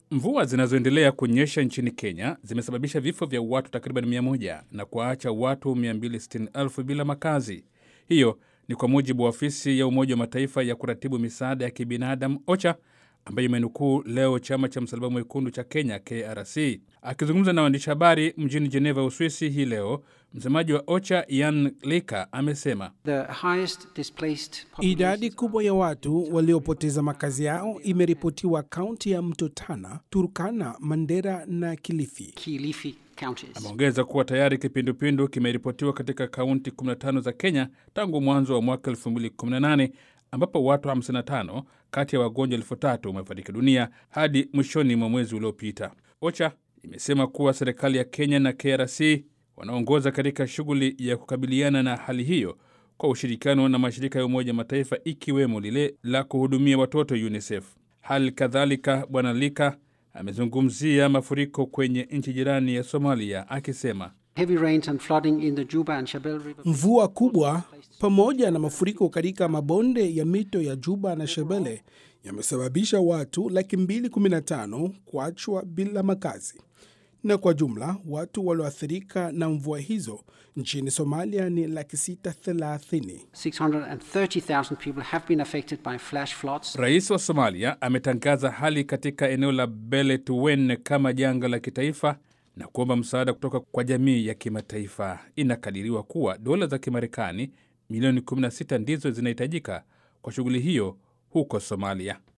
Mvua zinazoendelea kunyesha nchini Kenya zimesababisha vifo vya watu takriban 100 na kuwaacha watu 260,000 bila makazi. Hiyo ni kwa mujibu wa ofisi ya Umoja wa Mataifa ya kuratibu misaada ya kibinadamu OCHA, ambayo imenukuu leo chama cha Msalaba Mwekundu cha Kenya KRC. Akizungumza na waandishi habari mjini Geneva, Uswisi hii leo, msemaji wa OCHA Ian Lika amesema idadi kubwa ya watu waliopoteza makazi yao imeripotiwa kaunti ya Mto Tana, Turkana, Mandera na Kilifi. Kilifi counties. Ameongeza kuwa tayari kipindupindu kimeripotiwa katika kaunti 15 za Kenya tangu mwanzo wa mwaka 2018 ambapo watu 55 kati ya wagonjwa elfu tatu wamefariki dunia hadi mwishoni mwa mwezi uliopita. OCHA imesema kuwa serikali ya Kenya na KRC wanaongoza katika shughuli ya kukabiliana na hali hiyo kwa ushirikiano na mashirika ya Umoja Mataifa ikiwemo lile la kuhudumia watoto UNICEF. Hali kadhalika, Bwana Lika amezungumzia mafuriko kwenye nchi jirani ya Somalia akisema Heavy rains and flooding in the Juba and Shabelle River. Mvua kubwa pamoja na mafuriko katika mabonde ya mito ya Juba na Shebele yamesababisha watu laki mbili kumi na tano kuachwa bila makazi, na kwa jumla watu walioathirika na mvua hizo nchini Somalia ni laki sita thelathini. 630,000 people have been affected by flash floods. Rais wa Somalia ametangaza hali katika eneo la Beledweyne kama janga la kitaifa na kuomba msaada kutoka kwa jamii ya kimataifa. Inakadiriwa kuwa dola za Kimarekani milioni 16 ndizo zinahitajika kwa shughuli hiyo huko Somalia.